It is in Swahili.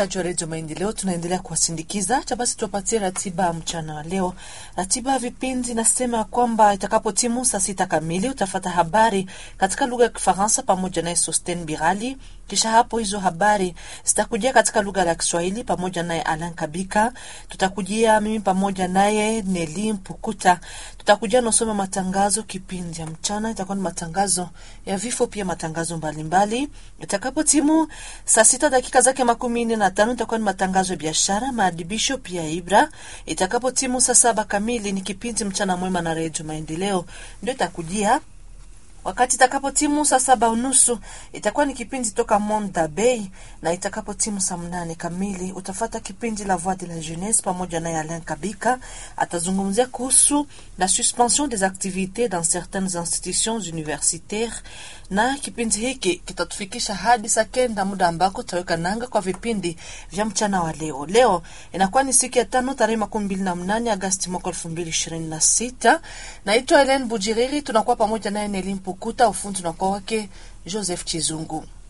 wasikilizaji wa redio Maendeleo, tunaendelea kuwasindikiza cha basi, tuwapatie ratiba mchana wa leo. Ratiba ya vipindi inasema kwamba itakapotimu saa sita kamili utafata habari katika lugha ya Kifaransa pamoja naye Sosten Birali. Kisha hapo hizo habari zitakujia katika lugha ya Kiswahili pamoja naye Alan Kabika. Tutakujia mimi pamoja naye Neli Mpukuta, tutakujia nasoma matangazo. Kipindi ya mchana itakuwa ni matangazo ya vifo, pia matangazo mbalimbali. Itakapotimu saa sita dakika zake makumi nne na tano itakuwa ni matangazo ya biashara, maadibisho pia Ibra. Itakapotimu saa saba kamili ni kipindi mchana mwema na redio Maendeleo ndio itakujia wakati itakapo timu saa saba unusu itakuwa ni kipindi toka Monda Bay, na itakapo timu saa mnane kamili utafata kipindi la Voix de la Jeunesse pamoja naye Alain Kabika atazungumzia kuhusu la suspension des activités dans certaines institutions universitaires, na kipindi hiki kitatufikisha hadi saa kenda, muda ambako tutaweka nanga kwa vipindi vya mchana wa leo. Leo inakuwa ni siku ya tano tarehe makumi mbili na mnane Agasti mwaka elfu mbili ishirini na sita. Naitwa Helen Bujiriri, tunakuwa pamoja naye Nelimpu kuta ufundi unakuwa wake Joseph Chizungu.